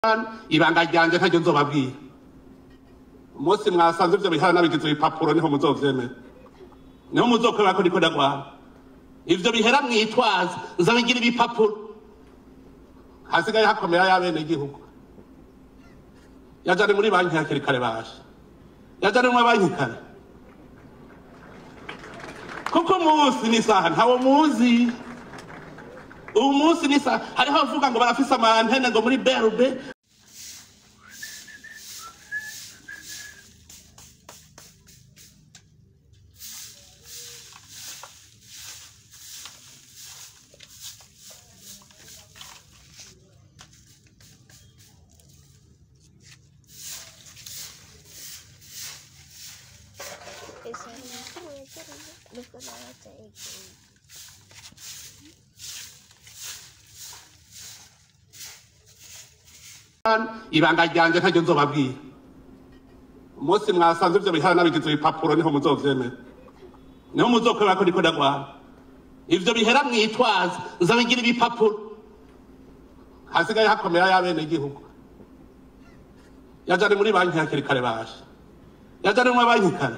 ibanga ryanje ntaryo nzobabwira umunsi mwasanze ivyo bihara nabigize ibipapuro niho muzovyemera niho muzokorera ko niko ndagwana ivyo bihera mwitwaza nzabigira ibipapuro hasigaye hakomera y'abene gihugu yajane muri banki hakiri kare baje yajane muri banki kare kuko umunsi n'isaha ntawo muzi ubu munsi n'isaha hariho abavuga ngo barafise amantene ngo muri berube Esa es la voy a hacer lo que la voy a hacer. ibanga ryanje ntaryo nzobabwira umunsi mwasanze ivyo bihara nabigize ibipapuro niho muzovyemera niho muzokorera ko niko ndagwana ivyo bihera mwitwaza nzabigira ibipapuro hasigaye hakomera y'abene gihugu yajane muri banki hakiri kare baje yajane muri banki kare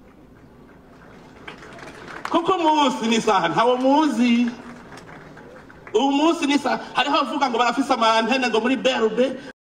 kuko umunsi n'isaha ntawo muzi ubu munsi n'isaha hariho abavuga ngo barafise amantene ngo muri berube